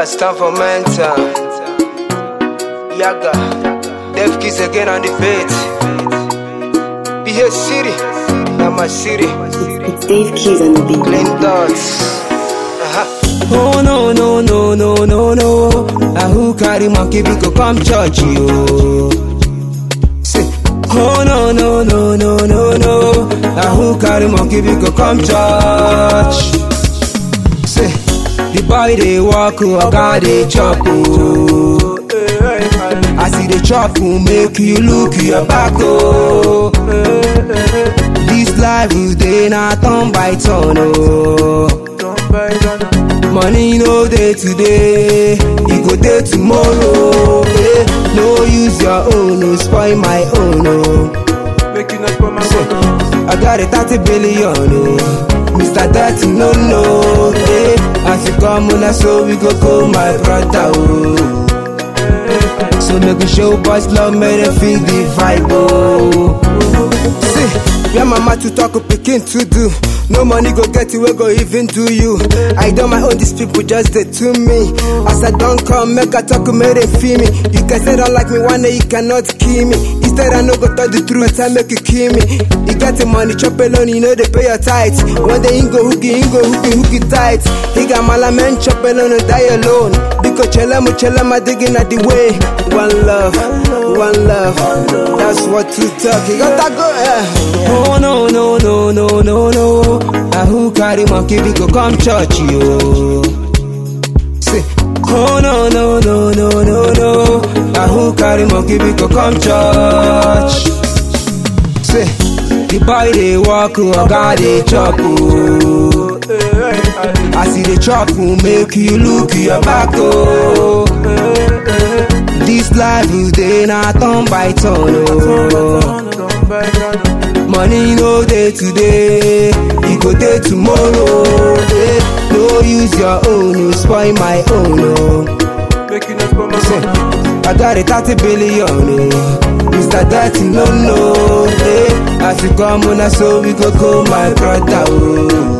stand for mental. Yaga, Def Kiss again on the beat. Be here city, not my city. It's Dave Keys on the beat. Plain thoughts. Uh-huh. Oh no no no no no no. Na who carry monkey we go come church yo. Say, oh no no no no no no. Na who carry monkey we go come church. Say, the boy dey walk oh, oga dey chop oh. As he dey chop oh, make you look your back oh. This life is dey na turn by turn oh. Money no dey today, e go dey tomorrow. Eh, no use your own, no spoil my own. Oh. I got a 30 billion, oh. Mr. Dirty, no, no. Eh, as you come on, so we go call my brother. Oh. So make we show boys love, make them feel the vibe. Oh. See, where mama to talk, pikin to do. No money go get you, we go even do you. I don't my own, these people just they to me. As I don't come, make I talk, make them feel me. You can say don't like me, one day you cannot kill me. Instead, I no go tell the truth, I make you kill me. You got the money, chop alone, you know they pay your tithes. One day you go hooky, you go hooky, hooky tight. He got my man, chop alone, die alone. Because chela mu chela ma digging at the way. One love, one love. That's what you talk. You got that go, yeah. Oh no no no no no no. Na who carry monkey we go come church yo. Say, oh no no no no no no. Na who carry monkey we go come church. Say, the boy dey walk oh, oga dey chop oh. As he dey chop oh, make you look your back oh. This life is dey na turn by turn oh. Money no dey today, e go dey tomorrow. Eh, no use your own, no spoil my own. Oh. Say, I got a 30 billion, oh. Mr. Dirty, no, no. Eh, as you come on, so we go call my brother. Oh.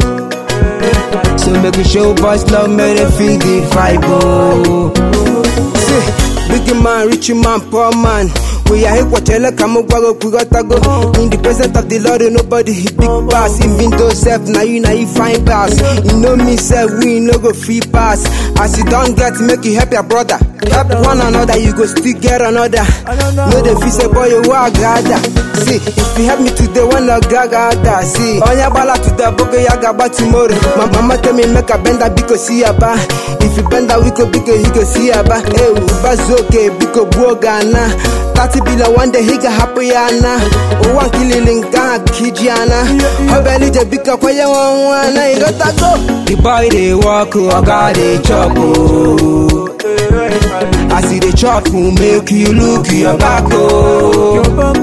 So make we show boys love, make them feel the vibe. Oh. See, big man, rich man, poor man. We are here, watch ele kama gwago kugotago. In the presence of the Lord, nobody hit big pass. Even though self, now you now you find pass. You know me, self, we no go free pass. As you don't get, make you help your brother. Help one another, you go still get another. No, the fee say, boy, you are gada. See, if you help me today, one of gagada. See, on your bala to the book, ya gaba tomorrow. My mama tell me, make a bender because see ya ba. If you bend that, we could be he go see ya ba. Eh, bazoke, biko buogana. 30 billion one day he got happy yana. Oh, one killing gang, Kijana. Hobeli je bika kwa ya wana, you got to go. The boy dey walk oh, oga dey chop oh. As he dey chop oh, make you look your back oh.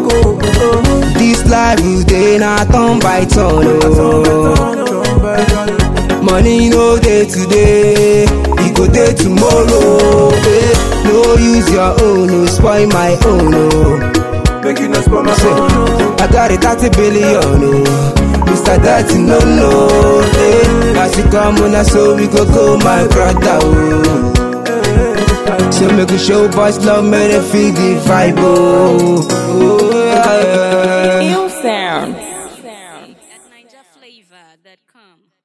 This life is dey na turn by turn oh. Money no dey today, e go dey tomorrow. Eh, no use your own, no spoil my own oh. Say, I got a 30 billion, oh. Mr. Dirty, no, no, eh. As you come on, so we go call my brother, oh. So make we show boys love, make them feel the vibe, oh. oh yeah, yeah. Ill sound. at NigerFlavor.com.